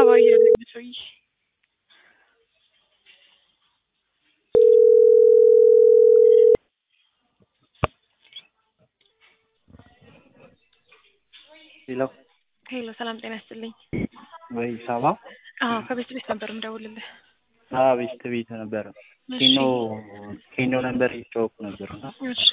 እያለኝ ሰውዬ ሄሎ ሄሎ፣ ሰላም ጤና ይስጥልኝ። ወይ ሳባ አዎ ከቤት ቤት ነበር የምደውልልህ። ቤት ቤት ነበረ እሺ፣ ኬኖ ኬኖ ነበር የተጫወኩ ነበር እና እሺ፣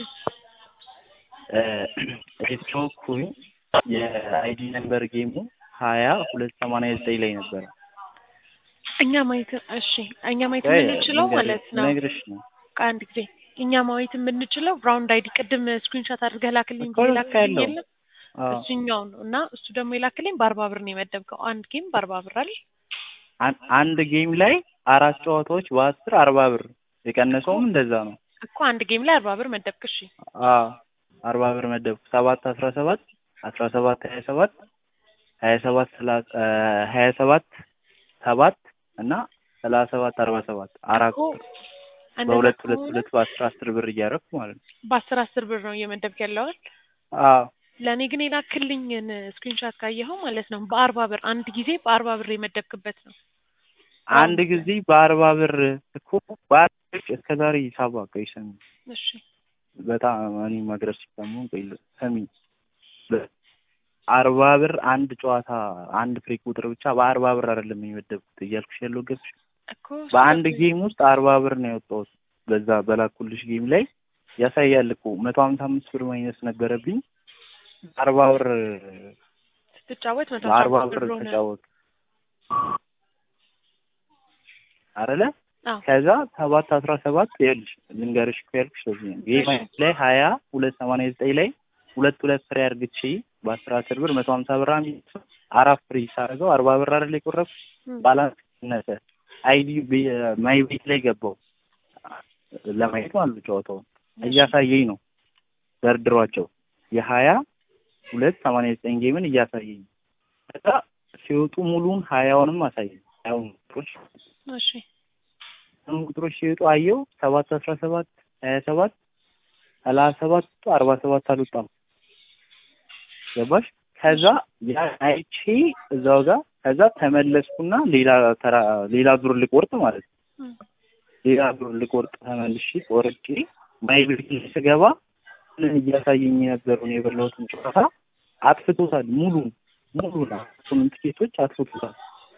የተጫወኩኝ የአይዲ ነምበር ጌሙ ሀያ ሁለት ሰማንያ ዘጠኝ ላይ ነበረ። እኛ ማየት እሺ፣ እኛ ማየት ወይ የምንችለው ልንገርሽ- ማለት ነው ልነግርሽ ነው ከአንድ ጊዜ እኛ ማየት የምንችለው ራውንድ አይዲ ቅድም ስክሪንሾት አድርገህ ላክልኝ እኮ ብዬ ልክ ላክልኝ ያለው። የለም አዎ። እሱኛው ነው እና እሱ ደግሞ የላክልኝ በአርባ ብር ነው የመደብከው። አንድ ጌም በአርባ ብር አይደል? አን- አንድ ጌም ላይ አራት ጨዋታዎች በአስር አርባ ብር የቀነሰውም እንደዛ ነው። እኮ አንድ ጌም ላይ አርባ ብር መደብክ። እሺ አዎ አርባ ብር መደብኩ። ሰባት አስራ ሰባት አስራ ሰባት ሀያ ሰባት ሀያ ሰባት ሰላ- እ ሀያ ሰባት ሰባት እና ሰላሳ ሰባት አርባ ሰባት አራት እኮ እንደዛ በሁለት ሁለት ከሆነ ሁለት በአስር አስር ብር እያደረኩ ማለት ነው። በአስር አስር ብር ነው እየመደብክ ያለዋል። አዎ ለእኔ ግን የላክልኝን ስክሪንሾት ካየኸው ማለት ነው በአርባ ብር አንድ ጊዜ በአርባ ብር የመደብክበት ነው። አንድ ጊዜ በአርባ ብር እኮ በአርባ እስከ ዛሬ ሂሳብ አቀይ ሰሚ እሺ በጣም እኔ መድረስ ሲሰሙ ቆይ ሰሚ በ- አርባ ብር አንድ ጨዋታ አንድ ፍሬ ቁጥር ብቻ በአርባ ብር አይደለም የመደብኩት እያልኩሽ ያለው ገብሽ እኮ በአንድ ጌም ውስጥ አርባ ብር ነው ያወጣሁት። በዛ በላኩልሽ ጌም ላይ ያሳያል እኮ መቶ ሀምሳ አምስት ብር ማይነስ ነበረብኝ። አርባ ብር ስትጫወት መቶ በአርባ ሀምሳ ብር ብር ሆነ። ተጫወት አይደለ? አዎ ከዛ ሰባት አስራ ሰባት ይኸውልሽ ልንገርሽ እኮ ያልኩሽ ለዚህ ነው። ጌም እሺ። ላይ ሀያ ሁለት ሰማንያ ዘጠኝ ላይ ሁለት ሁለት ፍሬ አርግቼ በአስራ አስር ብር መቶ ሀምሳ ብር አንድ አራት ፍሬ ሳደርገው አርባ ብር አይደል የቆረብኩት እም፣ ባላንስ ነሰ አይዲ ማይ ቤት ላይ ገባው ለማየት ማለት ነው። ጨዋታውን እያሳየኝ ነው ደርድሯቸው የሀያ ሁለት ሰማንያ ዘጠኝ ጌምን እያሳየኝ ነው። ከዛ ሲወጡ ሙሉን ሀያውንም አሳየኝ ሀያውን ቁጥሮች እሺ ሀያውን ቁጥሮች ሲወጡ አየው ሰባት አስራ ሰባት ሀያ ሰባት ሰላሳ ሰባት አርባ ሰባት አልወጣም ገባሽ? ከዛ ያ አይቼ እዛው ጋር ከዛ ተመለስኩና ሌላ ተራ ሌላ ዙር ልቆርጥ ማለት ነው። እም፣ ሌላ ዙር ልቆርጥ ተመልሼ ቆርጬ ማይ ቤት ላይ ስገባ ምን እያሳየኝ የነበረውን የበላሁትን ጨዋታ አጥፍቶታል። ሙሉ ሙሉ ነው ስምንት ኬቶች አጥፍቶታል።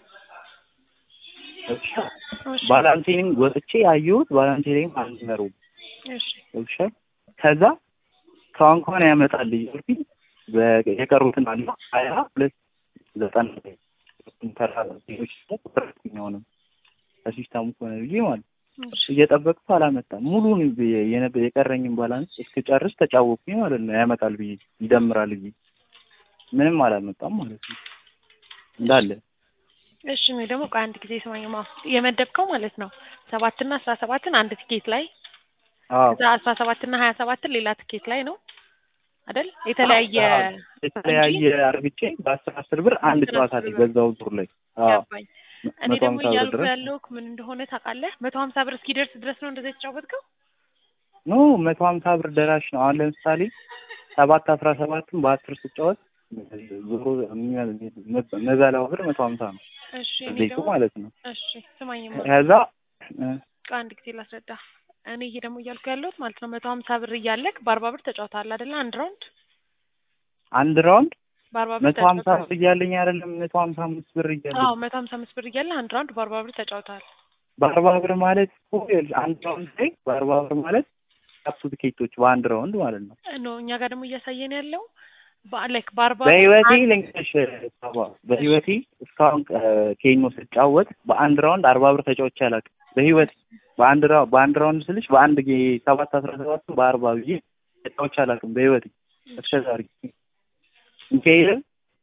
እሺ እሺ ባላንሴንም ወጥቼ ያየሁት ባላንሴ ላይም አልነበረውም። እሺ እሺ ከዛ ከዋን ከዋን ያመጣል እያልኩኝ በ- የቀሩትን አለ ሀያ ሁለት ዘጠና ተራሮች ቁጥርኛውንም ከሲስተሙ ከሆነ ብዬ ማለት እሺ እየጠበቅኩ አላመጣም። ሙሉን ብ- የነበ- የቀረኝን ባላንስ እስክጨርስ ተጫወኩኝ ማለት ነው። ያመጣል ብዬ ይደምራል ብዬ ምንም አላመጣም ማለት ነው እንዳለ እሺ እኔ ደግሞ ቆይ አንድ ጊዜ ስማኝማ የመደብከው ማለት ነው ሰባትና አስራ ሰባትን አንድ ትኬት ላይ አዎ ከዛ አስራ ሰባትና ሀያ ሰባትን ሌላ ትኬት ላይ ነው አይደል? የተለያየ የተለያየ አርግቼ በአስር አስር ብር አንድ አስር ጨዋታ አስር ላይ ብር። በዛው ዙር ላይ አዎ ገባኝ። እኔ መቶ ደግሞ ሀምሳ ብር እያልኩ ድረስ ያለሁት ምን እንደሆነ ታውቃለህ? መቶ ሀምሳ ብር እስኪደርስ ድረስ ነው እንደዛ የተጫወትከው? ኖ መቶ ሀምሳ ብር ደራሽ ነው። አሁን ለምሳሌ ሰባት አስራ ሰባትን በአስር ስጫወት ዞሮ መበላው ብር መቶ ሀምሳ ነው እሺ እኔ ዘይቱ ደግሞ ማለት ነው። እሺ ስማኝማ ከዛ እ ቆይ አንድ ጊዜ ላስረዳ። እኔ ይሄ ደግሞ እያልኩ ያለሁት ማለት ነው መቶ ሀምሳ ብር እያለክ በአርባ ብር ተጫውተሃል አይደለ? አንድ ራውንድ አንድ ራውንድ በአርባ ብር መቶ ሀምሳ ተጫውተሃል። ብር እያለኝ አይደለም መቶ ሀምሳ አምስት ብር እያለኝ አዎ መቶ ሀምሳ አምስት ብር እያለ አንድ ራውንድ በአርባ ብር ተጫውተሃል። በአርባ ብር ማለት እኮ ይኸውልሽ አንድ ራውንድ ላይ በአርባ ብር ማለት አፕቱ ትኬቶች በአንድ ራውንድ ማለት ነው። ኖ እኛ ጋር ደግሞ እያሳየን ያለው ላይክ በአርባ ብር በህይወቴ አንድ- ልንገርሽ ሳባ በህይወቴ እስካሁን እ ኬኖ ስጫወት በአንድ ራውንድ አርባ ብር ተጫውቼ አላውቅም። በህይወቴ በአንድ ራው በአንድ ራውንድ ስልሽ በአንድ ጌ ሰባት አስራ ሰባት በአርባ ብዬ ተጫውቼ አላውቅም በህይወቴ እስከ ዛሬ ሚካኤልን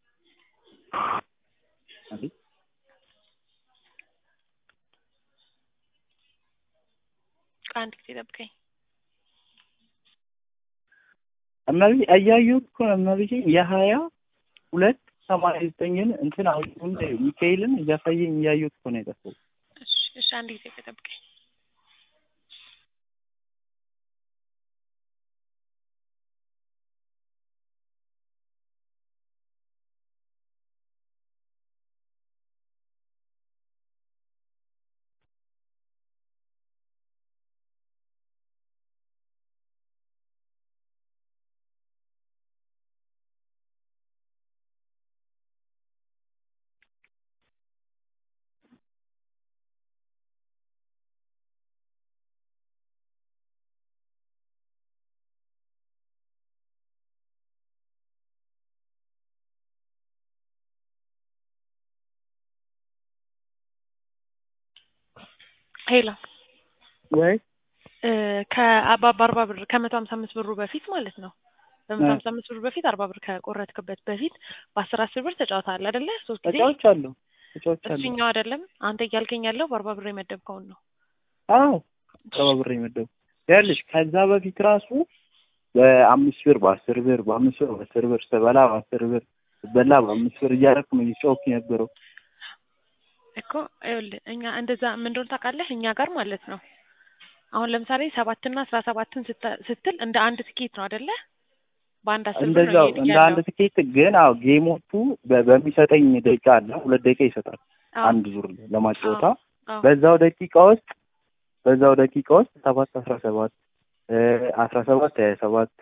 አቤት አንድ ጊዜ ጠብቀኝ። እመቤ እያየሁት እኮ ነው እመቤቴ የሀያ ሁለት ሰማንያ ዘጠኝን እንትን አሁን ሚካኤልን እያሳየኝ እያየሁት እኮ ነው የጠፋው። እሺ እሺ አንድ ጊዜ ጠብቀኝ። ሄሎ ወይ እ ከአባ በአርባ ብር ከመቶ ሀምሳ አምስት ብሩ በፊት ማለት ነው በመቶ ሀምሳ አምስት ብሩ በፊት አርባ ብር ከቆረጥክበት በፊት በአስር አስር ብር ተጫውተሃል አይደለ? ሶስት ጊዜ ተጫዎች አሉ ተጫዎች አሉ። እሱኛው አይደለም አንተ እያልከኝ ያለው በአርባ ብር የመደብከውን ነው። አዎ ሰባ ብር የመደቡ ያልሽ ከዛ በፊት ራሱ በአምስት ብር በአስር ብር በአምስት ብር በአስር ብር ስበላ በአስር ብር ስበላ በአምስት ብር እያደረኩ ነው እየጫወኩ የነበረው። እኮ ይኸውልህ እኛ እንደዛ ምን እንደሆነ ታውቃለህ? እኛ ጋር ማለት ነው አሁን ለምሳሌ ሰባትና አስራ ሰባትን ስታ- ስትል እንደ አንድ ትኬት ነው አይደለ? በአንድ አስር ብር ነው እንደዛው እየሄድክ እንደ አንድ ያለው። ትኬት ግን አዎ ጌሞቹ በ- በሚሰጠኝ ደቂቃ አለ ሁለት ደቂቃ ይሰጣል አዎ፣ አንድ ዙር ለማጫወታ አዎ። በዛው ደቂቃ ውስጥ በዛው ደቂቃ ውስጥ ሰባት አስራ ሰባት አስራ ሰባት ሀያ ሰባት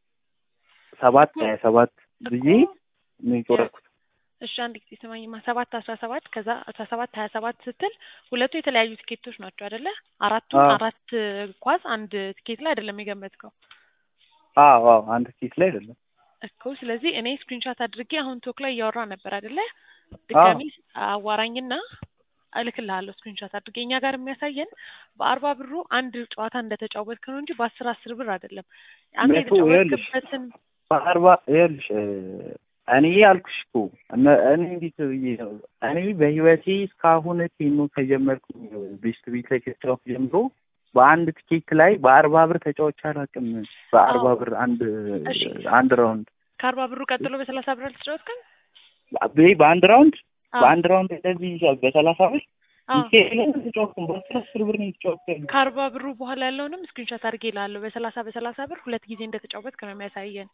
ሰባት ሀያ ሰባት ብዬ እኮ ነው የጮረኩት። እሺ አንድ ጊዜ ስማኝማ ሰባት አስራ ሰባት ከዛ አስራ ሰባት ሀያ ሰባት ስትል ሁለቱ የተለያዩ ትኬቶች ናቸው አይደለ? አራቱን አዎ። አራት ኳስ አንድ ትኬት ላይ አይደለም የገመትከው አዎ አዎ አንድ ትኬት ላይ አይደለም። እኮ። ስለዚህ እኔ ስክሪንሻት አድርጌ አሁን ቶክ ላይ እያወራ ነበር አይደለ? ድጋሚ አዋራኝና እልክልሃለሁ ስክሪንሻት አድርጌ። እኛ ጋር የሚያሳየን በአርባ ብሩ አንድ ጨዋታ እንደተጫወትክ ነው እንጂ በአስር አስር ብር አይደለም። አንተ መቶ ይኸውልሽ፣ የተጫወትክበትን በአርባ ይኸውልሽ እ እኔ ያልኩሽ እኮ እነ- እኔ እንዴት ብዬ ነው እኔ በህይወቴ እስካሁን ቴኖ ከጀመርኩ ቤስት ቤት ላይ ከተጫወትኩ ጀምሮ በአንድ ትኬት ላይ በአርባ ብር ተጫውቼ አላውቅም። በአርባ አዎ። ብር አንድ እሺ። አንድ ራውንድ ከአርባ ብሩ ቀጥሎ በሰላሳ ብር አልተጫወትክም? በ- በአንድ ራውንድ አዎ። በአንድ ራውንድ እንደዚህ በሰላሳ ብር አዎ። ሚካኤልን ተጫወትኩም በአስር አስር ብር ነው የተጫወትኩት። ከአርባ ብሩ በኋላ ያለውንም ስክሪንሾት አድርጌ እልሃለሁ። በሰላሳ በሰላሳ ብር ሁለት ጊዜ እንደተጫወትክ ነው የሚያሳየን።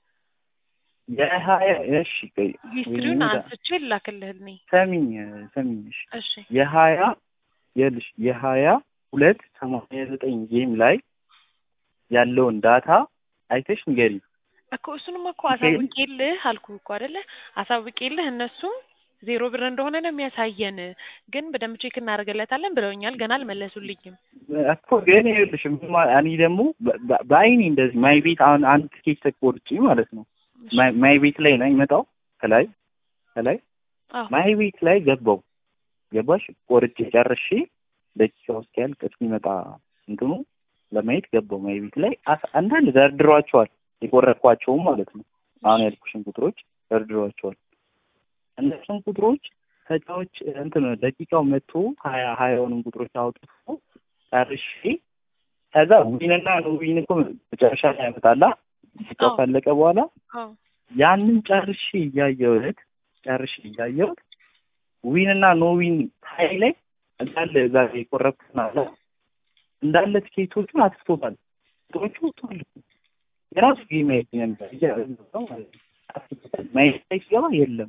የሀያ እሺ ቆይ ሂስትሪውን ወይኔ አንስቼ ልላክልህ እኔ። ሰሚኝ ሰሚኝ እሺ እሺ የሀያ የልሽ የሀያ ሁለት ሰማንያ ዘጠኝ ጌም ላይ ያለውን ዳታ አይተሽ ንገሪ። እኮ እሱንም እኮ ሚካኤል? አሳውቄልህ አልኩህ እኮ አይደለ? አሳውቄልህ እነሱም ዜሮ ብር እንደሆነ ነው የሚያሳየን፣ ግን በደንብ ቼክ እናደርግለታለን ብለውኛል። ገና አልመለሱልኝም። እኮ ግን ይኸውልሽ ምን ማ- እኔ ደግሞ በ- በ- በአይኔ እንደዚህ ማይ ቤት አሁን አንድ ትኬት ተቆርጬ ማለት ነው ማይ- ማይ ቤት ላይ ነው የሚመጣው ከላይ ከላይ አዎ ማይ ቤት ላይ ገባው ገባሽ ቆርጬ ጨርሼ ደቂቃ ውስጥ ያልቅ እስኪመጣ እንትኑ ለማየት ገባው ማይ ቤት ላይ አስ- አንዳንድ ደርድሯቸዋል የቆረጥኳቸውም ማለት ነው አሁን ያልኩሽን ቁጥሮች ደርድሯቸዋል እነሱን ቁጥሮች ተጫዎች እንትን ደቂቃው መጥቶ ሀያ ሀያውንም ቁጥሮች አውጥቶ ጨርሼ ከዛ ዊንና ኖዊን እኮ መጨረሻ ላይ ያመጣላ ደቂቃው አዎ። ካለቀ በኋላ አዎ ያንን ጨርሼ እያየሁት ጨርሼ እያየሁት ዊንና ኖዊን ሀይ ላይ እንዳለ እዛ የቆረብኩት አለ እንዳለ ትኬቶቹን አጥፍቶታል። ቁጥሮቹ ወጥቷል እኮ የራሱ ጌም ማየት ነበር እያ- እዛው ማለት ነው። አጥፍቶታል። ማየት ላይ ሲገባ የለም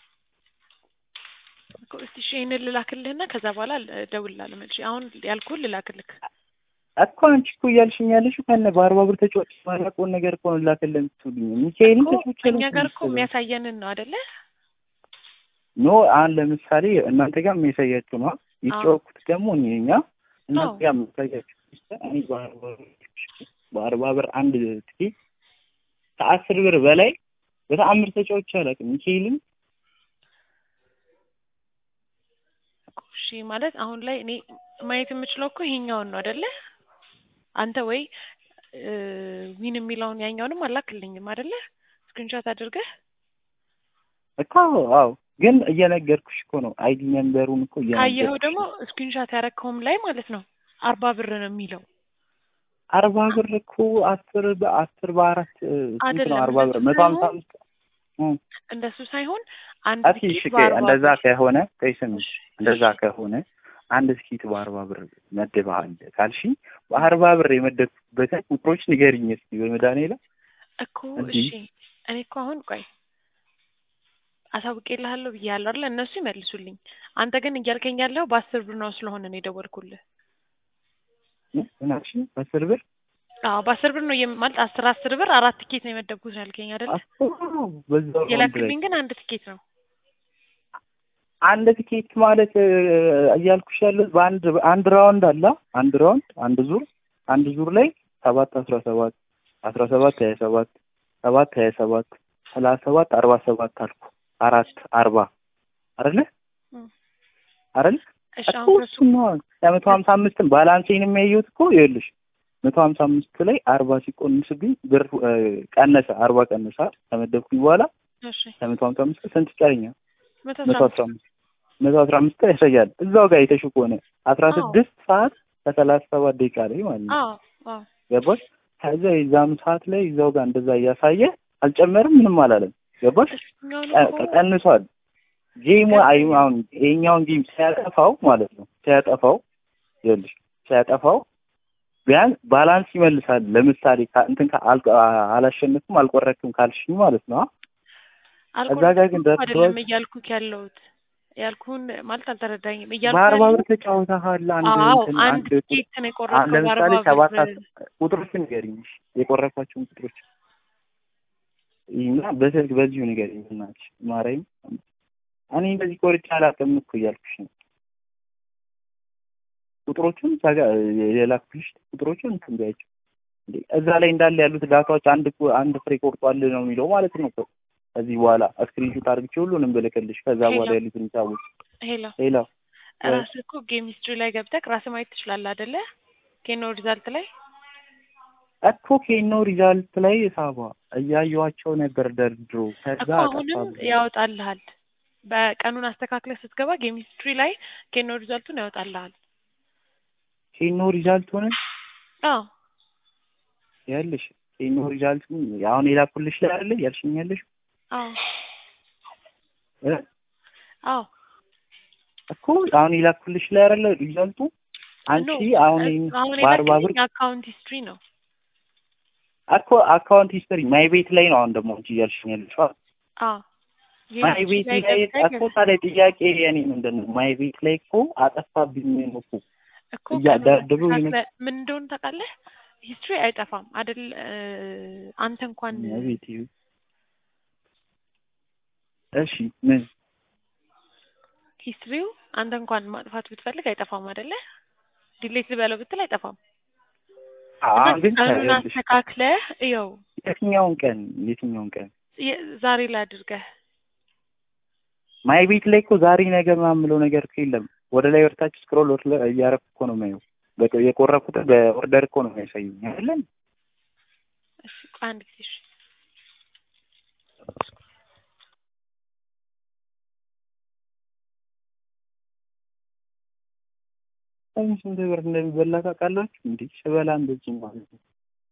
እኮ እስቲ እሺ ይሄንን ልላክልህና ከዛ በኋላ እደውልልሃለሁ መልሼ። አሁን ያልኩህን ልላክልህ። እኮ አንቺ እኮ እያልሽኝ ያለሽው ከነ በአርባ ብር ተጫዋች ማላውቀውን ነገር እኮ ነው ላክልህ የምትውልኝ ሚካኤልን እኮ ተጫዋች እኛ ጋር እኮ የሚያሳየንን ነው አይደለ? ኖ አሁን ለምሳሌ እናንተ ጋር የሚያሳያችሁ ነው የተጫወኩት ደግሞ እኔ እኛ እናንተ አዎ። ጋር የሚያሳያችሁ እኔ በአርባ ብር በአርባ ብር አንድ ትኬት ከአስር ብር በላይ በተአምር ተጫዋች አላውቅም ሚካኤልን እኮ እሺ ማለት አሁን ላይ እኔ ማየት የምችለው እኮ ይሄኛውን ነው አይደለ? አንተ ወይ እ ዊን የሚለውን ያኛውንም አላክልኝም አይደለ? ስክሪንሾት አድርገህ እኮ አዎ ግን እየነገርኩሽ እኮ ነው አይዲ ነምበሩን እኮ ካየኸው እየነገርኩሽ ደግሞ ነው። ስክሪንሾት ያረከውም ላይ ማለት ነው አርባ ብር ነው የሚለው አርባ ብር እኮ አስር በአስር በአራት እ፣ ስንት ነው አይደለም፣ አርባ ብር እንደሱ መቶ ሀምሳ ሳይሆን አምስት እ፣ እንደሱ ሳይሆን አንድ እስኪ እሺ ትኬት ቆይ በአርባ እንደዛ ብር ከሆነ ቆይ ስሚ እሺ፣ እንደዛ ከሆነ አንድ ትኬት በአርባ ብር መድበሃል ካልሽኝ በአርባ ብር የመደብኩበትን ቁጥሮች ንገሪኝ እስኪ በመድኃኒዓለም እኮ እንዲህ? እሺ እኔ እኮ አሁን ቆይ አሳውቄልሃለሁ ብዬሃለሁ አይደለ? እነሱ ይመልሱልኝ። አንተ ግን እያልከኝ ያለው በአስር ብር ነው ስለሆነ ነው የደወልኩልህ። ምን አልሽኝ በአስር ብር አዎ በአስር ብር ነው የም- ማለት አስር አስር ብር አራት ትኬት ነው የመደብኩት ነው ያልከኝ አይደለ? አስር ነው በዛው ራውንድ ላይ የላክልኝ ግን አንድ ትኬት ነው። አንድ ትኬት ማለት እ፣ እያልኩሽ ያለው በአንድ አንድ ራውንድ አለ አንድ ራውንድ አንድ ዙር አንድ ዙር ላይ ሰባት አስራ ሰባት አስራ ሰባት ሀያ ሰባት ሰባት ሀያ ሰባት ሰላሳ ሰባት አርባ ሰባት አልኩ አራት አርባ አይደለ እም። አይደለ እሺ እኮ አሁን ከሱ እሱን ነው ለመቶ ሀምሳ አምስትም ባላንሴን የሚያየሁት እኮ ይኸውልሽ መቶ ሀምሳ አምስት ላይ አርባ ሲቆንስብኝ ብር እ፣ ቀነሰ አርባ ቀነሰ ከመደብኩኝ በኋላ እሺ ከመቶ ሀምሳ አምስት ስንት ይቀረኛል? መቶ መቶ አስራ አስራ አምስት መቶ አስራ አምስት ያሳያል እዛው ጋር የተሹ ከሆነ አስራ አዎ። ስድስት ሰዓት ከሰላሳ ሰባት ደቂቃ ላይ ማለት ነው አዎ አዎ ገባሽ? ከዛ የዛኑ ሰዓት ላይ እዛው ጋር እንደዛ እያሳየ አልጨመርም ምንም አላለም። ገባሽ? እሱኛውን ቀ- እኮ ቀንሷል። ጌሙ አይ አሁን ይሄኛውን ጌም ሲያጠፋው ማለት ነው ሲያጠፋው ይኸውልሽ ሲያጠፋው ቢያንስ ባላንስ ይመልሳል። ለምሳሌ ካ- እንትን ካ- አል- አላሸነፍም አልቆረክም ካልሽኝ ማለት ነው እዛ ጋር ግን አልቆረጥኩም ደርድሮ አይደለም እያልኩክ ያለሁት ያልኩህን ማለት አልተረዳኝም እያልኩ በአርባ ብር ያለሁት ተጫውተሃል። አንድ አዎ እንትን አንድ አንድ ኬክ ነው አሁን የቆረጥከው ለምሳሌ በአርባ ሰባት ብር አስ- ቁጥሮችን ንገሪኝ እሺ፣ የቆረኳቸውን ቁጥሮች እና በስልክ በዚሁ ንገሪኝ እናትሽ ማርያም። እኔ እንደዚህ ቆርጬ አላውቅም እኮ እያልኩሽ ነው። ቁጥሮቹን እዛ ጋር የላኩልሽ ቁጥሮቹን እንትን ቢያቸው እንዴ እዛ ላይ እንዳለ ያሉት ዳታዎች አንድ እኮ አንድ ፍሬ ቆርጧል ነው የሚለው ማለት ነው እኮ ከዚህ በኋላ ስክሪንሾት አድርግቼ ሁሉንም ብልክልሽ ከዛ በኋላ ሄሎ። ያሉትን ሂሳቦች ሄሎ ሌላ ራስህ እኮ ጌም ሂስትሪ ላይ ገብተህ ራስህ ማየት ትችላለህ አይደለ ኬኖ ሪዛልት ላይ እኮ ኬኖ ሪዛልት ላይ ሳባ እያየኋቸው ነበር ደርድሮ ከዛ እኮ አሁንም አጠፋብኝ። ያወጣልሃል በቀኑን አስተካክለህ ስትገባ ጌም ሂስትሪ ላይ ኬኖ ሪዛልቱን ያወጣልሃል ኬኖ ሪዛልት ሆነ አዎ ያለሽ ኬኖ ሪዛልት አሁን የላኩልሽ ላይ አይደለ ያልሽኝ ያለሽ አዎ እ? አዎ እኮ አሁን የላኩልሽ ላይ አይደለ ሪዛልቱ አንቺ ኖ፣ አሁን እ- ይሄን አሁን በአርባ ብር የላክልኝ አካውንት ሂስትሪ ነው እኮ አካውንት ሂስትሪ ማይ ቤት ላይ ነው አሁን ደግሞ አንቺ እያልሽኝ ያለሽ አዎ ጌም ማይ ሂስትሪ ቤት ላይ ላይ ገብተህ እኮ ታዲያ ጥያቄ የኔ ምንድን ነው ማይ ቤት ላይ እኮ አጠፋብኝ ነው እኮ እኮ እያ- ቀኑን ደርድሩ አስተካክለህ ምን እንደሆነ ታውቃለህ ሂስትሪ አይጠፋም አይደል እ፣ አንተ እንኳን ማይ ቤት ይሁን እሺ ምን ሂስትሪው አንተ እንኳን ማጥፋት ብትፈልግ አይጠፋም አይደለ ዲሌት ልበለው ብትል አይጠፋም እና አሁን ግን ቀኑን ይኸውልሽ፣ አስተካክለህ እየው የትኛውን ቀን የትኛውን ቀን የ- ዛሬ ላይ አድርገህ ማይ ቤት ላይ እኮ ዛሬ ነገ ምናምን የምለው ነገር እኮ የለም። ወደ ላይ ወርታች ስክሮል ወር እያረኩ እኮ ነው የማየው። በቃ የቆረኩትን በኦርደር እኮ ነው የሚያሳየኝ አይደለም። እሺ ቆይ አንድ ጊዜ እሺ አሁን ስንት ብር እንደሚበላ ታውቃላችሁ? እንዴ ስበላ እንደዚህ ማለት ነው።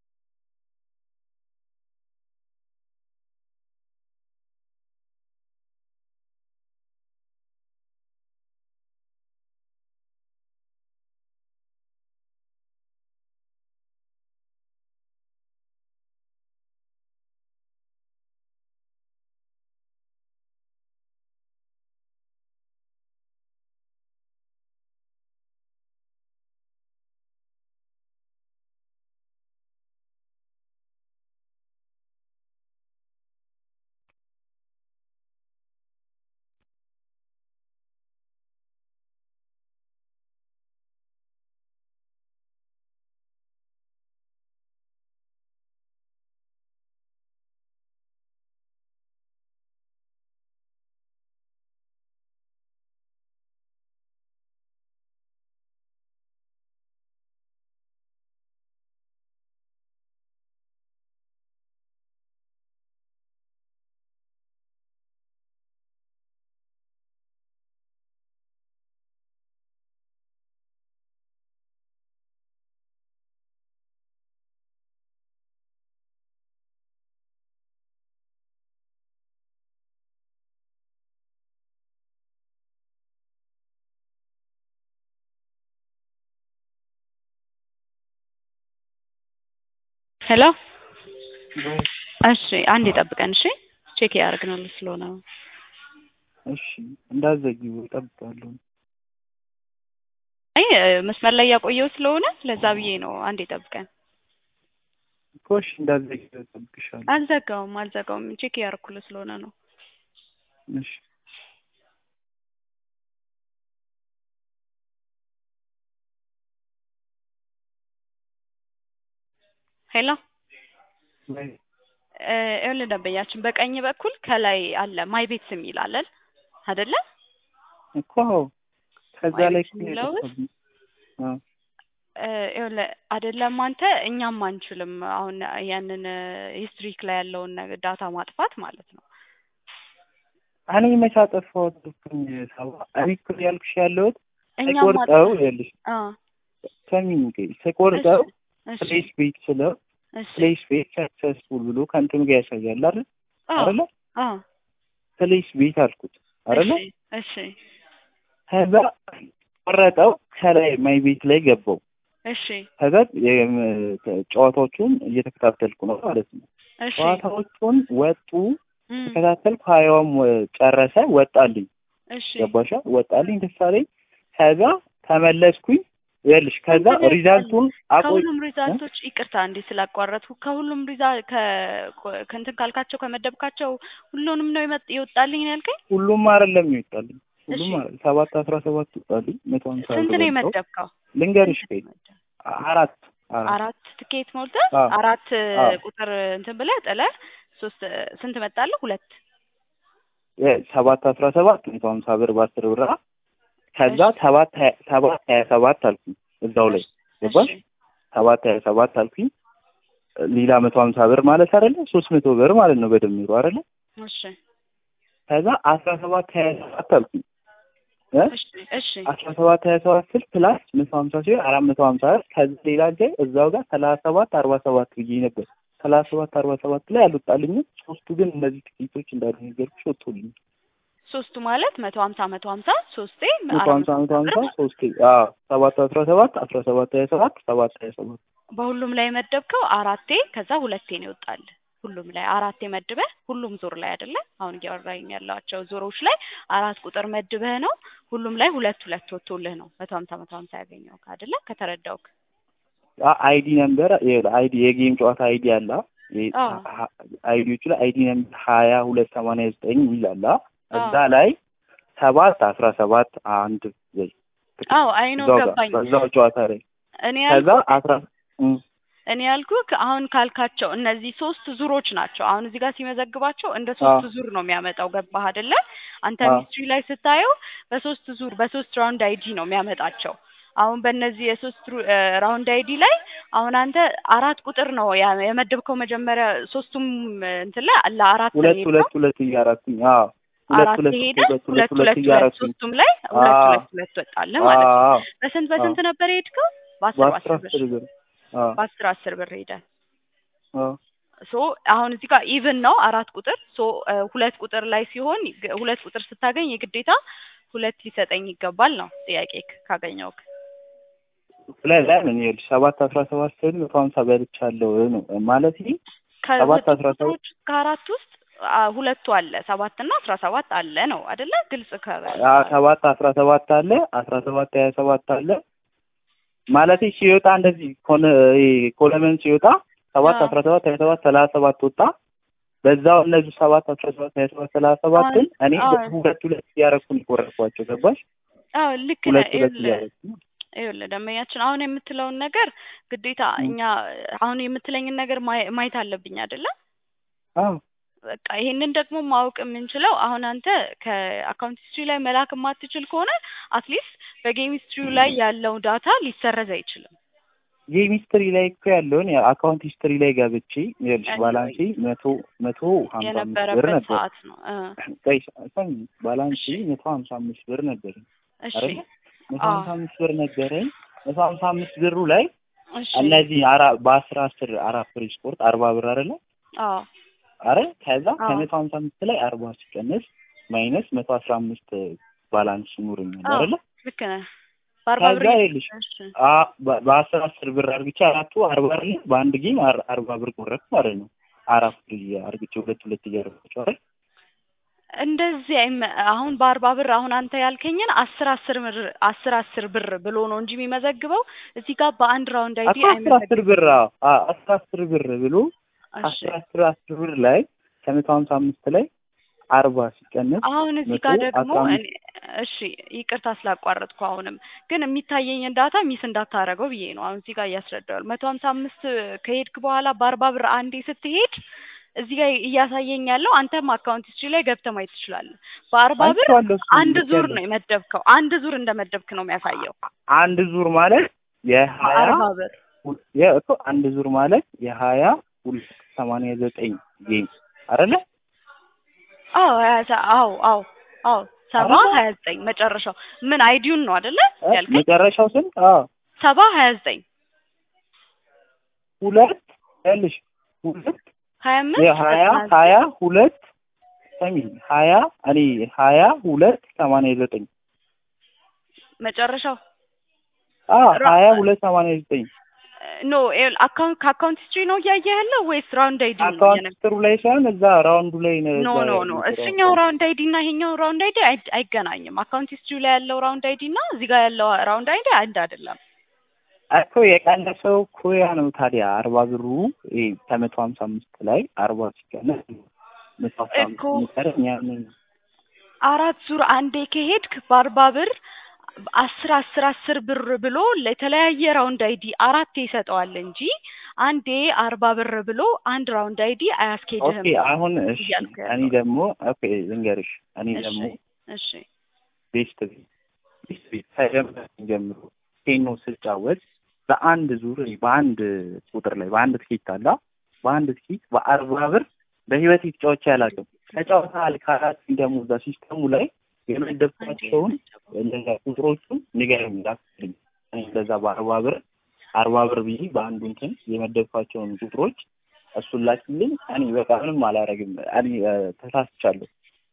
ሄሎ እሺ፣ አንድ ይጠብቀን። እሺ፣ ቼክ ያደርግናል ስለሆነ ነው። እሺ እንዳዘጊው እጠብቃለሁ። አይ መስመር ላይ ያቆየው ስለሆነ ለዛ ብዬ ነው። አንድ ይጠብቀን። እኮ እሺ እንዳዘጊው እጠብቅሻለሁ። አልዘጋውም አልዘጋውም፣ ቼክ ያደርኩልህ ስለሆነ ነው። እሺ ሄሎ ወይ እ ይኸውልህ ደንበኛችን በቀኝ በኩል ከላይ አለ ማይ ቤትስ የሚል አለን አይደለ? እኮ ከዛ ማይ ላይ ቤት የሚለው ውስጥ አ እ፣ ይኸውልህ አይደለም አንተ እኛም አንችልም አሁን ያንን ሂስትሪክ ላይ ያለውን ነገር ዳታ ማጥፋት ማለት ነው። እኔ መቼ አጠፋሁት እልኩኝ ሰባ እኔ እኮ ያልኩሽ ያለሁት እኛም ስቆርጠው ማጥፋት ይኸውልሽ አ ሰሚኝ እንግዲህ ስቆርጠው እሺ ፕሌስ ቤት ስለው እሺ ፕሌስ ቤት ሰክሰስፉል ብሎ ከእንትኑ ጋር ያሳያል አይደል አ አይደለ አ ፕሌስ ቤት አልኩት አይደለ እሺ እሺ ከዛ ቆረጠው ከላይ ማይ ቤት ላይ ገባው እሺ ከዛ የም- ጨዋታዎቹን እየተከታተልኩ ነው ማለት ነው እሺ ጨዋታዎቹን ወጡ እም፣ ተከታተልኩ ሀያውም ወ- ጨረሰ ወጣልኝ እሺ ገባሻ ወጣልኝ ደስ አለኝ ከዛ ተመለስኩኝ ይኸውልሽ ከዛ እንትን ሪዛልቱን አቆይ ከሁሉም ሪዛልቶች ይቅርታ እንዴ ስላቋረጥኩ ከሁሉም ሪዛ ከ- ከእንትን ካልካቸው ከመደብካቸው ሁሉንም ነው የመጥ ይወጣልኝ ነው ያልከኝ? ሁሉም አይደለም ይወጣልኝ ሁሉም እሺ። አይደለም ሰባት አስራ ሰባት ይወጣልኝ መቶ ሀምሳ ስንት ነው ብር ወጣው። የመደብከው? ልንገርሽ ስንት ከይ ነው የመደብከው? አራት አራት አራት ትኬት ሞልተህ አዎ። አራት አዎ። ቁጥር እንትን ብለህ ጥለህ ሶስት ስንት መጣለህ? ሁለት የ- ሰባት አስራ ሰባት መቶ ሀምሳ ብር በአስር ብር ከዛ እሺ። ሰባት ሀያ- ሰባት ሀያ ሰባት አልኩኝ እዛው ላይ ገባሽ እሺ ሰባት ሀያ ሰባት አልኩኝ ሌላ መቶ ሀምሳ ብር ማለት አይደለ ሶስት መቶ ብር ማለት ነው በድምሩ አይደለ እሺ ከዛ አስራ ሰባት ሀያ ሰባት አልኩኝ እ እሺ እሺ አስራ ሰባት ሀያ ሰባት ስል ፕላስ መቶ ሀምሳ ሲሆን አራት መቶ ሀምሳ ብር ከዛ ሌላ ጊዜ እዛው ጋር ሰላሳ ሰባት አርባ ሰባት ብዬ ነበር ሰላሳ ሰባት አርባ ሰባት ላይ አልወጣልኝም ሶስቱ ግን እነዚህ ጥቂቶች እንዳሉ ነገርኩሽ ወጥቶልኝ ሶስቱ ማለት መቶ ሀምሳ መቶ ሀምሳ ሶስቴ መቶ አራት ሀምሳ መቶ ሀምሳ ብር ሶስት አዎ ሰባት አስራ ሰባት አስራ ሰባት ሀያ ሰባት ሰባት ሀያ ሰባት በሁሉም ላይ መደብከው አራቴ ከዛ ሁለቴ ነው ይወጣል። ሁሉም ላይ አራቴ መድበህ ሁሉም ዙር ላይ አይደለ? አሁን እያወራኝ ያላቸው ዙሮች ላይ አራት ቁጥር መድበህ ነው ሁሉም ላይ ሁለት ሁለት ወጥቶልህ ነው መቶ ሀምሳ መቶ ሀምሳ ያገኘው አይደለ? ከተረዳውክ አይዲ ነምበር አይዲ የጌም ጨዋታ አይዲ አለ አዎ። አይዲዎቹ ላይ አይዲ ነምበር ሀያ ሁለት ሰማንያ ዘጠኝ ይላል እዛ አዎ። ላይ ሰባት አስራ ሰባት አንድ ወይ አዎ አይኖ እዛው ጋር ገባኝ። በዛው ጨዋታ ላይ እኔ ከዛ ያልኩህ አስራ እም፣ እኔ ያልኩህ አሁን ካልካቸው እነዚህ ሶስት ዙሮች ናቸው። አሁን እዚህ ጋር ሲመዘግባቸው እንደ ሶስት ዙር ነው የሚያመጣው። ገባህ አይደለ? አንተ አዎ። ሚስትሪ ላይ ስታየው በሶስት ዙር በሶስት ራውንድ አይዲ ነው የሚያመጣቸው። አሁን በእነዚህ የሶስት ሩ- እ ራውንድ አይዲ ላይ አሁን አንተ አራት ቁጥር ነው ያ- የመደብከው መጀመሪያ ሶስቱም እንትን ላይ ለአራት ነው ሁለት የሄድከው። ሁለት ሁለት እያረኩኝ አዎ ሁለት አራት ሁለት ሄደ ሁለት ሁለት ሁለት ሁለት ሁለት እያረኩኝ ሶስቱም ላይ ሁለት አዎ። ሁለት ሁለት ወጣልህ ማለት ነው። አዎ በስንት በስንት ነበር የሄድከው? በአስር በአስራ በአስር ብር አስር ብር አዎ በአስር አስር ብር ሄደ። አዎ ሶ አሁን እዚህ ጋር ኢቭን ነው አራት ቁጥር ሶ እ ሁለት ቁጥር ላይ ሲሆን ግ- ሁለት ቁጥር ስታገኝ የግዴታ ሁለት ሊሰጠኝ ይገባል ነው ጥያቄ ካገኘውክ ስለዚህ ለምን ይኸውልሽ ሰባት አስራ ሰባት ስል መቶ ሀምሳ በልቻለሁ ነው ማለት ይሄ ሰባት ከሁለቱ አስራ ሰባት ቁጥሮች ከአራት ውስጥ አ፣ ሁለቱ አለ ሰባት እና አስራ ሰባት አለ ነው አይደለ? ግልጽ ከ አ ሰባት አስራ ሰባት አለ አስራ ሰባት ሀያ ሰባት አለ ማለት ሲወጣ እንደዚህ ኮነ ይሄ ኮለመን ሲወጣ ሰባት አዎ። አስራ ሰባት ሀያ ሰባት ሰላሳ ሰባት ወጣ በዛው እነዚህ ሰባት አስራ ሰባት ሀያ ሰባት ሰላሳ ሰባትን እኔ አዎ። ሁለት ሁለት እያረኩ ነው የቆረጥኳቸው ገባሽ አዎ ልክ ነህ። ሁለት ሁለት ይኸውልህ እያረኩ ይኸውልህ ደንበኛችን አሁን የምትለውን ነገር ግዴታ ም። እኛ አሁን የምትለኝን ነገር ማየ- ማየት አለብኝ አይደለ? አዎ በቃ ይሄንን ደግሞ ማወቅ የምንችለው አሁን አንተ ከአካውንት ሂስትሪ ላይ መላክ የማትችል ከሆነ አትሊስት በጌም ሂስትሪው ላይ ያለው ዳታ ሊሰረዝ አይችልም። ጌም ሂስትሪ ላይ እኮ ያለውን የአካውንት ሂስትሪ ላይ ገብቼ ይኸውልሽ Anyway. ባላንሴ መቶ መቶ ሀምሳ አምስት ብር የነበረበት ነበር ሰዓት ነው እ ቆይ ሰሚ ባላንሴ እሺ። መቶ ሀምሳ አምስት ብር ነበረኝ እሺ አይደለ መቶ አዎ። ሀምሳ አምስት ብር ነበረኝ መቶ ሀምሳ አምስት ብሩ ላይ እሺ እነዚህ አራ በአስራ አስር አራት ፍሪ ስፖርት አርባ ብር አይደለ አዎ አረ ከዛ አዎ። ከመቶ ሀምሳ አምስት ላይ አርባ ሲቀንስ ማይነስ መቶ አስራ አምስት ባላንስ ይኖረኛል አዎ። አይደለ ልክ ነህ። በአርባ ብር ከዛ ይኸውልሽ እሺ አ በ- በአስር አስር ብር አርግቼ አራቱ አርባ አይደለ በአንድ ጌም አር- አርባ ብር ቆረጥኩ ማለት ነው አራት ብር አርግቼ ሁለት ሁለት እያደረጋቸው አይደል እንደዚህ አይመ- አሁን በአርባ ብር አሁን አንተ ያልከኝን አስር አስር ብር አስር አስር ብር ብሎ ነው እንጂ የሚመዘግበው እዚህ ጋር በአንድ ራውንድ አይዲ አስራ አስር አስር ብር አዎ አ- አስራ አስር ብር ብሎ እሺ አስራ አስር አስር ብር ላይ ከመቶ ሀምሳ አምስት ላይ አርባ ሲቀንስ አሁን እዚህ መቶ ጋር ደግሞ አስራ እኔ እሺ ይቅርታ ስላቋረጥኩ አሁንም ግን የሚታየኝን ዳታ ሚስ እንዳታረገው ብዬ ነው አሁን እዚህ ጋር እያስረዳዋል መቶ ሀምሳ አምስት ከሄድክ በኋላ በአርባ ብር አንዴ ስትሄድ እዚህ ጋር እያሳየኝ ያለው አንተም አካውንት ሂስትሪ ላይ ገብተህ ማየት ትችላለህ። በአርባ ብር አይቼዋለሁ እሱን አንድ ዙር ልኬያለሁ። ነው የመደብከው። አንድ ዙር እንደመደብክ ነው የሚያሳየው። አንድ ዙር ማለት የሀያ በአርባ ብር ሁ- የ- እኮ አንድ ዙር ማለት የሀያ ሁለት ሰማንያ ዘጠኝ ጌም አይደለ? አዎ ሀያ ሰ- አዎ አዎ አዎ ሰባ አይደለ? ሀያ ዘጠኝ መጨረሻው ምን አይዲውን ነው አይደለ እ? ያልከኝ? መጨረሻው ስንት? አዎ ሰባ ሀያ ዘጠኝ ሁለት ያልሽ ሁለት ሀያ አምስት የሀያ ዘጠና ዘጠኝ ሀያ ሁለት ሰሚ ሀያ እኔ ሀያ ሁለት ሰማንያ ዘጠኝ መጨረሻው አዎ ራ- ሀያ ሁለት ሰማንያ ዘጠኝ ኖ አካውንት ከአካውንት ሂስትሪ ነው እያየህ ያለው ወይስ ራውንድ አይዲ ነው አካውንት እየነገ- ስትሩ ላይ ሳይሆን እዛ ራውንዱ ላይ ነው። ኖ እዛ ኖ ኖ የሚሰራው እሱኛው አካውንት። ራውንድ አይዲ እና ይሄኛው ራውንድ አይዲ አይ- አይገናኝም። አካውንት ሂስትሪ ላይ ያለው ራውንድ አይዲ እና እዚህ ጋር ያለው ራውንድ አይዲ አንድ አይደለም። እኮ የቀነሰው እኮ ያ ነው ታዲያ አርባ ብሩ ይሄ ከመቶ ሀምሳ አምስት ላይ አርባ ሲቀነስ መቶ ሀምሳ አምስት እኮ የሚቀረኝ ያንን አራት ዙር አንዴ ከሄድክ በአርባ ብር አስር አስር አስር ብር ብሎ ለተለያየ ራውንድ አይዲ አራቴ ይሰጠዋል እንጂ አንዴ አርባ ብር ብሎ አንድ ራውንድ አይዲ አያስኬድህም። ኦኬ አሁን እሺ እያልኩ እኔ ያለው። ደግሞ ኦኬ ልንገርሽ እኔ እሺ ደግሞ እሺ ቤስት ቤት ቤስት ቤት ከጀመረ ጀምሮ ቴኖ ስጫወት በአንድ ዙር በአንድ ቁጥር ላይ በአንድ ትኬት አላ በአንድ ትኬት በአርባ ብር በህይወት ተጫውቼ አላውቅም። ተጫውተሃል ካላት ደግሞ እዛ ሲስተሙ ላይ የመደብኳቸውን እንደዛ ቁጥሮቹን ንገረኝ ላክልኝ። እኔ እንደዛ በአርባ ብር አርባ ብር ብዬ በአንዱ እንትን የመደብኳቸውን ቁጥሮች እሱን ላክልኝ። እኔ በቃ ምንም አላረግም። እኔ እ፣ ተሳስቻለሁ።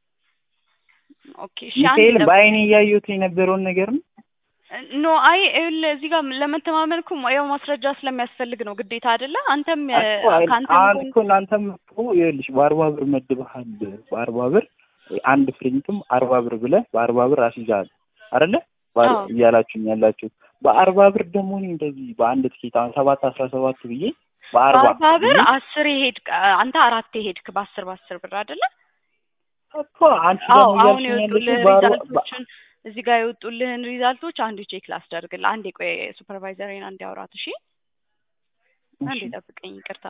ኦኬ እሺ አንድ ሚካኤል ለ- በአይኔ እያየሁት የነበረውን ነገር ነው። ኖ አይ ይኸውልህ እዚህ ጋር ለመተማመን እኮ ያው ማስረጃ ስለሚያስፈልግ ነው ግዴታ አይደለ? አንተም የ- እኮ አይ- ከአንተም አንተ ጎን እኮ እናንተም እኮ ይኸውልሽ በአርባ ብር መድበሃል። በአርባ ብር አንድ ፍሪንትም አርባ ብር ብለህ በአርባ ብር አስይዘሃል አይደለ? ባር- አዎ። እያላችሁኝ ያላችሁት በአርባ ብር ደግሞ እኔ እንደዚህ በአንድ ትኬት አሁን ሰባት አስራ ሰባት ብዬ በአርባ በአርባ ብር ብዬ አስር ሄድክ አንተ አራት ሄድክ በአስር በአስር ብር አይደለ? እኮ አንቺ አዎ ደግሞ አሁን እያልሽኝ የወጡልህ ያለሽው በአርባ በ- ሪዛልቶችን እዚህ ጋር የወጡልህን ሪዛልቶች አንዱ ቼክ ላስደርግልህ። አንዴ ቆይ ሱፐርቫይዘሬን አንዴ አውራት እሺ። አንዴ እሺ። ጠብቀኝ ይቅርታ።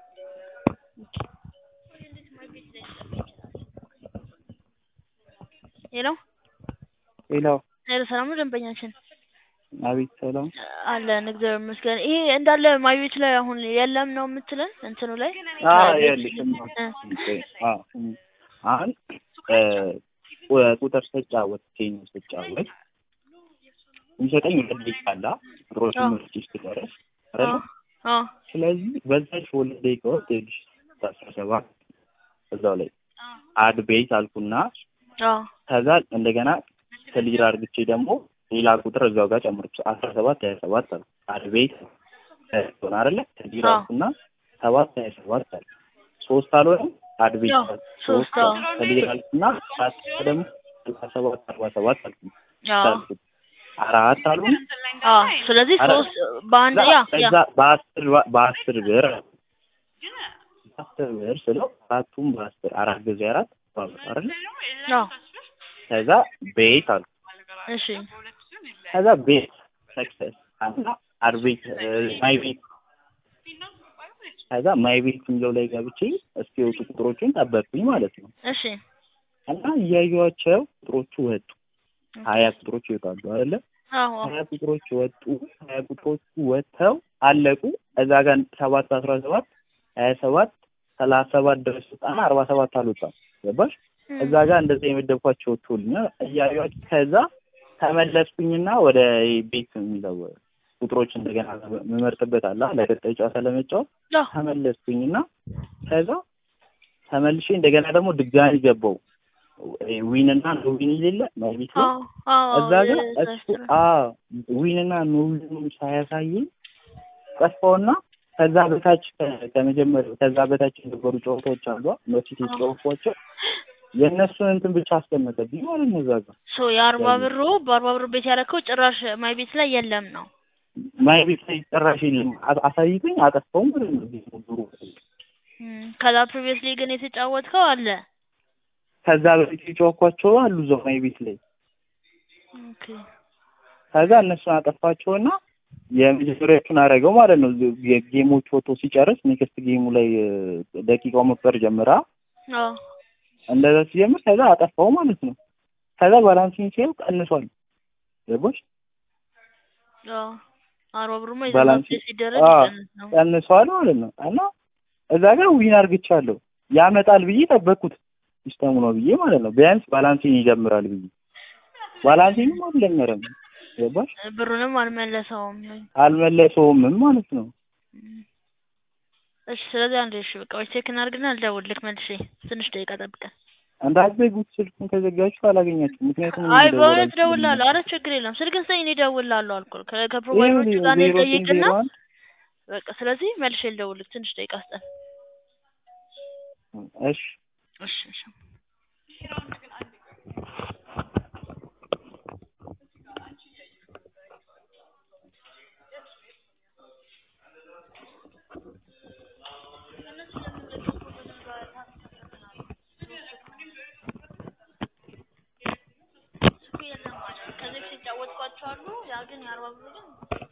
ሄሎ ሌላው ሄሎ፣ ሰላም ነው ደንበኛችን? አቤት ሰላም አለን እግዚአብሔር ይመስገን። ይሄ እንዳለ ማይ ቤት ላይ አሁን የለም ነው የምትለን እንትኑ ላይ አ ከቤት ያለሽ እ አ አሁን እ፣ ቁ- ቁጥር ስጫወት ቴን ስጫወት የሚሰጠኝ ሁለት ደቂቃ አለ ቁጥሮችን አዎ። መርጬ እስክጨርስ አይደለ? አዎ ስለዚህ በዛች ሁለት ደቂቃ ውስጥ ይኸውልሽ አስራ ሰባት እዛው ላይ አድ ቤት አልኩና አዎ ከዛ እንደገና ክሊር አርግቼ ደግሞ ሌላ ቁጥር እዛው ጋር ጨምርኩ አስራ ሰባት ሀያ ሰባት አልኩ አድ ቤት ሆነ አይደለ ክሊር አዎ። አልኩና ሰባት ሀያ ሰባት አልኩ ሶስት አልሆነም አድ ቤት አዎ፣ ሶስት ሶስት አዎ። ክሊር አልኩና አራት ደግሞ ስልሳ ሰባት አርባ ሰባት አልኩ አዎ አልኩት አራት አልሆነም አዎ። ስለዚህ አረ፣ ሶስት በአንድ ያ ያ እዛ በአስር በአስር ብር በአስር ብር ስለው አራቱም በአስር አራት ጊዜ አራት ባብር አይደለ አዎ ከዛ ቤት አልኩ እሺ ከዛ ቤት ሰክሰስ እና አርቤት ማይ ቤት ከዛ ማይ ቤት የሚለው ላይ ገብቼ እስኪወጡ ቁጥሮቹን ጠበቅኩኝ ማለት ነው። እሺ እና እያየኋቸው ቁጥሮቹ ወጡ። ሀያ ቁጥሮች ይወጣሉ አይደለ? አዎ አዎ ሀያ ቁጥሮች ወጡ። ሀያ ቁጥሮቹ ወጥተው አለቁ። እዛ ጋር ሰባት አስራ ሰባት ሀያ ሰባት ሰላሳ ሰባት ድረስ ወጣና አርባ ሰባት አልወጣም። ገባሽ? እም፣ እዛ ጋር እንደዛ የመደብኳቸው ወጥቶልኛል። እያዩዋቸው ከዛ ተመለስኩኝና ወደ ቤት የሚለው ቁጥሮች እንደገና የምመርጥበት አለ ለቀጣይ ጨዋታ ለመጫወት አዎ ተመለስኩኝና ከዛ ተመልሼ እንደገና ደግሞ ድጋሚ ገባው ዊን እና ኖ ዊን የሌለ ቤት ላይ አዎ አዎ እዛ ጋር እሱ አዎ ዊን እና ኖ ዊን ሳያሳየኝ ጠፋውና ከዛ በታች ከ- ከመጀመሪያው ከዛ በታች የነበሩ ጨዋታዎች አሉ በፊት የተጫወቷቸው የእነሱን እንትን ብቻ አስቀመጠብኝ ማለት ነው። እዛ ጋር ሶ የአርባ ብሩ በአርባ ብሩ ቤት ያደረከው ጭራሽ ማይ ቤት ላይ የለም ነው። ማይ ቤት ላይ ጭራሽ የለም አ- አሳይቶኝ አጠፋው ማለት ነው። ቤት ነበሩ እም፣ ከዛ ፕሪቪየስሊ ግን የተጫወትከው አለ። ከዛ በፊት የጨዋኳቸው አሉ እዛው ማይ ቤት ላይ ኦኬ ከዛ እነሱን አጠፋቸውና የመጀመሪያዎቹን አደረገው ማለት ነው። የጌሞች ፎቶ ሲጨርስ ኔክስት ጌሙ ላይ እ፣ ደቂቃው መቁጠር ጀምራ አዎ እንደዛ ሲጀምር ከዛ አጠፋው ማለት ነው። ከዛ ባላንሲንግ ሲያዩ ቀንሷል። ገባሽ? አዎ አርባ ብሩማ ባላንስ- የዘመን ሲደረግ አዎ። ይቀንስ ነው። ቀንሷል ማለት ነው። እና እዛ ጋር ዊን አርግቻለሁ ያመጣል ብዬ ጠበቅኩት ሲስተሙ ነው ብዬ ማለት ነው። ቢያንስ ባላንሲንግ ይጀምራል ብዬ ባላንሲንግም አልጀመረም። ገባሽ? ብሩንም አልመለሰውም። አልመለሰውምም ማለት ነው። እሺ ስለዚህ አንዴ እሺ በቃ ወይ ቼክ እናድርግና ልደውልልክ መልሼ ትንሽ ደቂቃ ጠብቀን። እንዳትዘጉት ስልኩን ከዘጋችሁ አላገኛችሁም። ምክንያቱም እኔ አይ መደወል በእውነት አልችልም። እደውልልሃለሁ። አረ ችግር የለም ስልክን ስጠኝ እኔ እደውልልሃለሁ አልኩህ። ከ- ከፕሮቫይደሮቹ ይኸውልህ ጋር እኔ ዜሮ ስምንት ልጠይቅና ዜሮ አንድ በቃ ስለዚህ መልሼ ልደውልልክ ትንሽ ደቂቃ ስጠን። እሺ እሺ እሺ ከዚህ በፊት የተጫወትኳቸው አሉ። ያ ግን የአርባ ብሩ ግን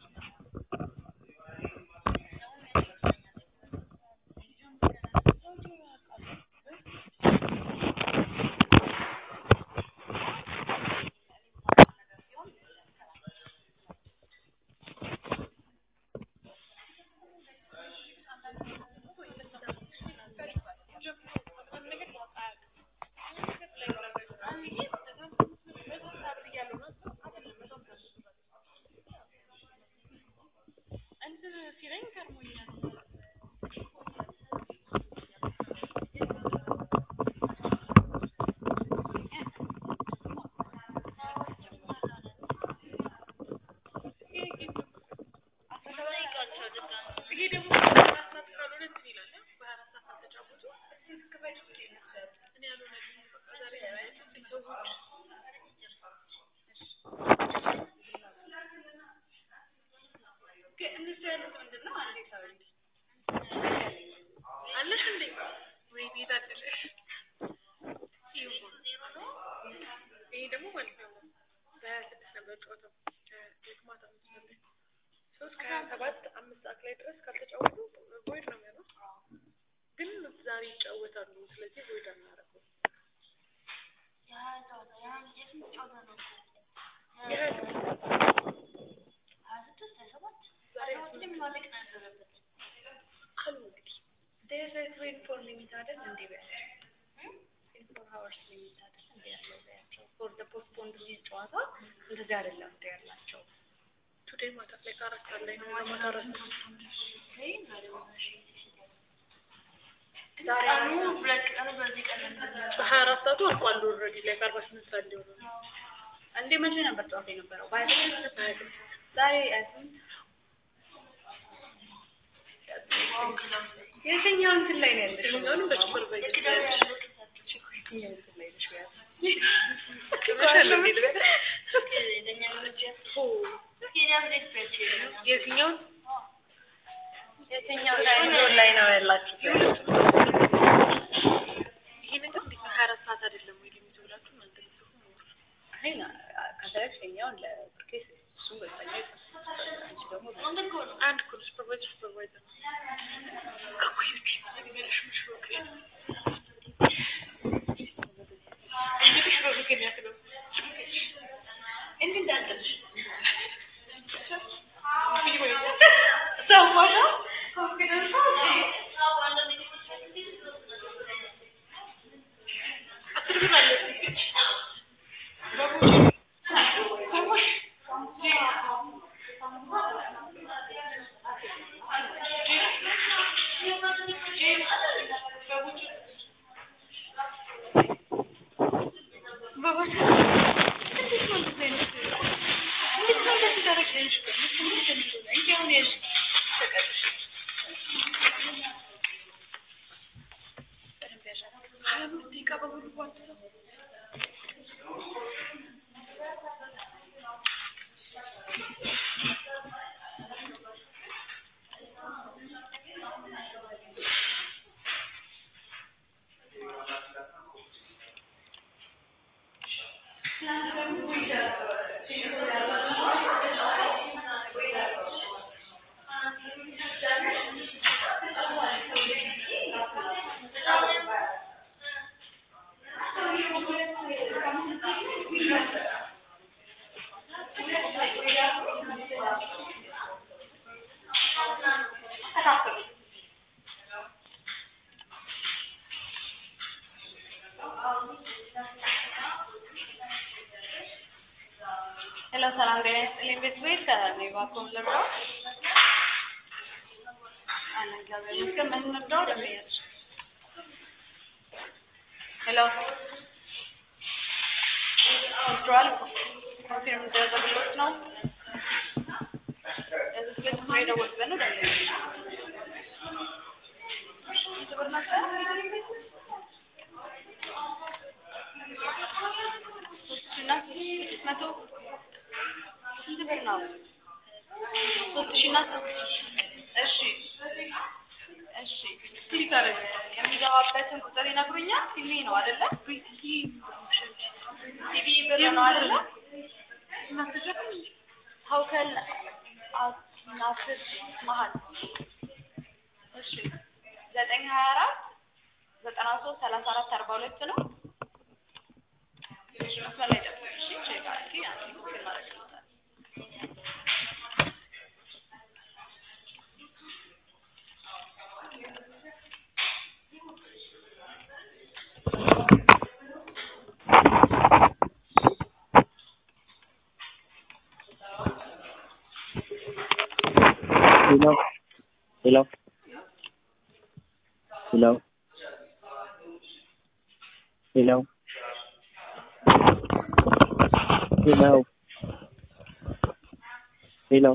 በሀያ አራት ሰዓቱ አልቋል ኦልሬዲ ላይ ከአርባ ስምንት ሰዓት ሊሆን ነው። እንዴ መቼ ነበር ጨዋታ የነበረው? በሀያ ስምንት ሀያ ስምንት ዛሬ ሀያ ስምንት የትኛው እንትን ላይ ነው ያለሽው? ይሁንንም በጭፍር በይ የትኛው እንትን ላይ ነሽ? ቢያንስ የትኛውን የትኛው ታይም ዞን ላይ ነው ያላችሁት? ይሄ ነገር እንዴት ነው? ሀያ አራት ሰዓት አይደለም ወይ ሊሚቱ ብላችሁ እናንተ ልትጽፉ ነው። አይ ና ከፈለግሽ የኛውን ለብሩኬ እሱም በዛኛ አንቺ ደግሞ አንድ እኮ ነው ሱፐርቫይዘር ሱፐርቫይዘር ነው። እኮ ይልክ የሚበላሽ ምሽ በቃ እንግዲህ በብሩክ የሚያክለው እንዲህ እንዳትልሽ ሰማሻ አስር ብር አለ ሄሎ ሰላም ጤና ይስጥልኝ ቤት ቤት ከኔባ ኮምለራው አለ እግዚአብሔር ይመስገን ምን እንርዳው ደመያች ሄሎ ወስዷል ኮንፊርም ደረግሎት ነው እዚህ ቤት ነው የደወልኩበት ነው ደመያች ስንት ብር ነበር ሶስት ሺህ እና ስድስት መቶ ስንት ብር ነው? ሶስት ሺህ እና እሺ እሺ ስፒከር የሚገባበትን ቁጥር ይነግሩኛል። ቲቪ ነው አይደለ? ቲቪ ብር ነው አይደለ? ሀውከል ናስር መሀል እሺ ዘጠኝ ሀያ አራት ዘጠና ሶስት ሰላሳ አራት አርባ ሁለት ነው። እሺ መስመር ላይ ጠብቁ። እሺ ቼክ አድርጊ አንቺ ቡክ እናደርግልታለን። ሄሎ ሄሎ ሄሎ ሄሎ ሄሎ